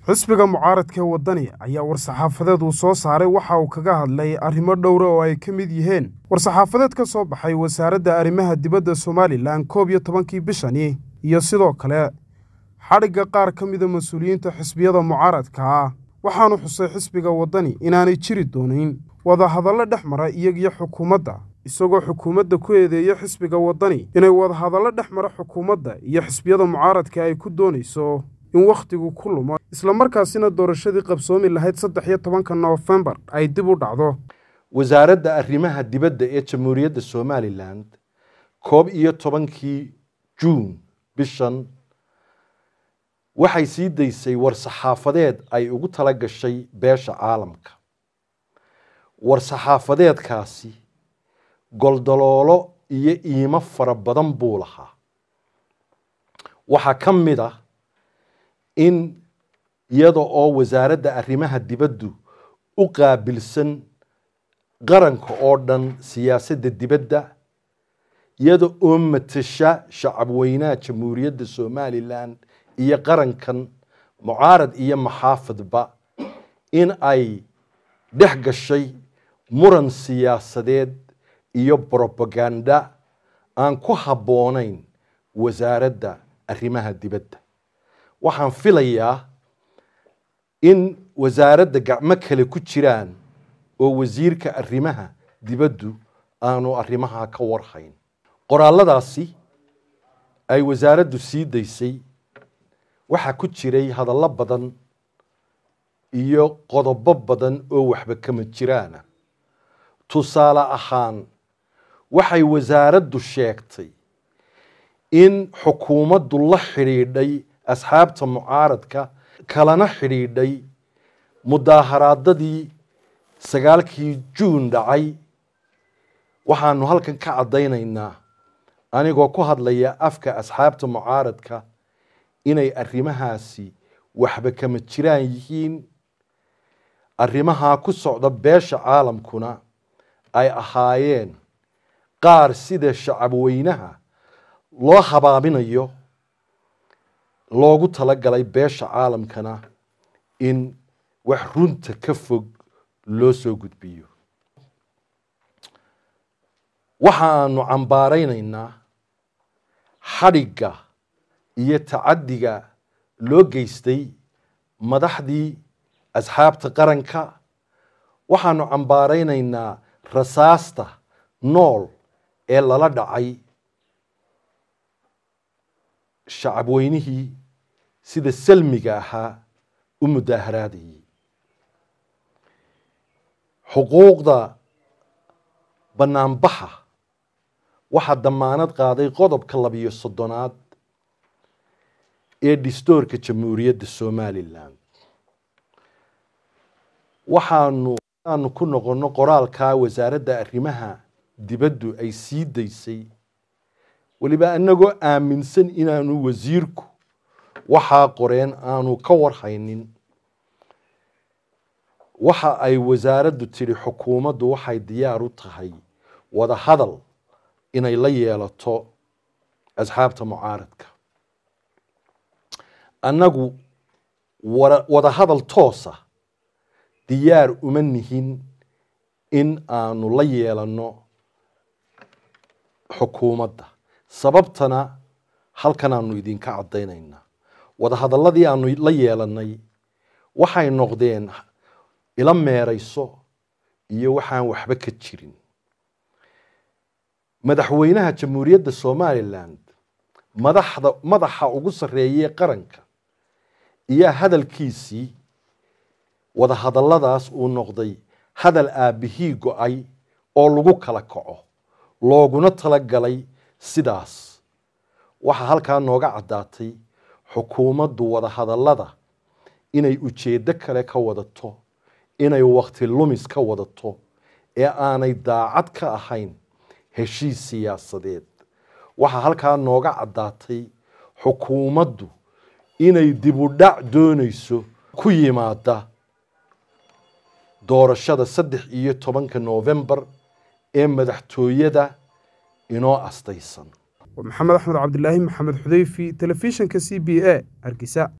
xisbiga mucaaradka ee waddani ayaa war-saxaafadeed uu soo saaray waxa uu kaga hadlay arrimo dhowra oo ay ka mid yihiin war-saxaafadeed ka soo baxay wasaaradda arrimaha dibadda somalilan koob iyo tobankii bishani iyo sidoo kale xadhigga qaar ka mida mas-uuliyiinta xisbiyada mucaaradka ah waxaanu xusay xisbiga waddani inaanay jiri doonayn wadahadallo dhex mara iyagiyo xukuumadda isagoo xukuumadda ku eedeeya xisbiga waddani inay wadahadallo dhex mara xukuumadda iyo xisbiyada mucaaradka ay ku doonayso in wakhtigu ku lumo islamarkaasina doorashadii qabsoomi lahayd saddex iyo tobanka noofembar ay dib u dhacdo wasaaradda arrimaha dibadda ee jamhuuriyadda somalilan koob iyo tobankii juun bishan waxay sii daysay war-saxaafadeed ay ugu tala gashay beesha caalamka war-saxaafadeedkaasi goldaloolo iyo iimo fara badan buu lahaa waxaa ka mid ah in iyada oo wasaaradda arrimaha dibaddu u qaabilsan qaranka oo dhan siyaasadda dibadda iyada oo matasha shacabweynaha jamhuuriyadda somalilan iyo qarankan mucaarad iyo maxaafadba in ay dhex gashay muran siyaasadeed iyo brobaganda aan ku habboonayn wasaaradda arrimaha dibadda waxaan filayaa in wasaaradda gacmo kale ku jiraan oo wasiirka arrimaha dibaddu aanu arrimaha ka warhayn qoraalladaasi ay wasaaraddu sii daysay waxaa ku jiray hadallo badan iyo qodobo badan oo waxba kama jiraana tusaale ahaan waxay wasaaraddu sheegtay in xukuumaddu la xidhiidhay asxaabta mucaaradka kalana xidhiidhay mudaaharaadadii sagaalkii juun dhacay waxaanu halkan ka caddaynaynaa anigoo ku hadlaya afka asxaabta mucaaradka inay arrimahaasi waxba kama jiraan yihiin arrimahaa ku socda beesha caalamkuna ay ahaayeen qaar sida shacabweynaha loo habaaminayo loogu talagalay beesha caalamkana in wax runta ka fog loo soo gudbiyo waxaanu cambaaraynaynaa xadhigga iyo tacaddiga loo geystay madaxdii asxaabta qaranka waxaanu cambaaraynaynaa rasaasta nool ee lala dhacay shacabweynihii sida salmiga ahaa u mudaaharaadayay xuquuqda banaanbaxa waxaa damaanad qaaday qodobka labiyo soddonaad ee dhistoorka jamhuuriyadda somalilan waxaanu aanu ku noqonno qoraalkaa wasaaradda arrimaha dibaddu ay sii daysay weliba annagoo aaminsan inaanu wasiirku waxaa qoreen aanu ka warhaynin waxa ay wasaaraddu tidhi xukuumaddu waxay diyaar u tahay wada hadal inay la yeelato asxaabta mucaaradka annagu wada hadal toosa diyaar uma nihin in aanu la yeelanno xukuumadda sababtana halkan aanu idinka caddaynaynaa wadahadalladii aanu la yeelannay waxay noqdeen ila meerayso iyo waxaan waxba ka jirin madaxweynaha jamhuuriyadda somalilan madaxda madaxa ugu sarreeyey qaranka iyo hadalkiisii wadahadalladaas uu noqday hadal aabbihii go-ay oo lagu kala kaco looguna talagalay sidaas waxaa halkaa nooga caddaatay xukuumaddu wadahadallada inay ujeeddo kale ka wadato inay wakti lumis ka wadato ee aanay daacad ka ahayn heshiis siyaasadeed waxaa halkaa nooga caddaatay xukuumaddu inay dibudhac doonayso ku yimaada doorashada saddex iyo tobanka noofembar ee madaxtooyada inoo astaysan maxamed axmed cabdilaahi maxamed xudeyfi telefishinka c b a hargeysa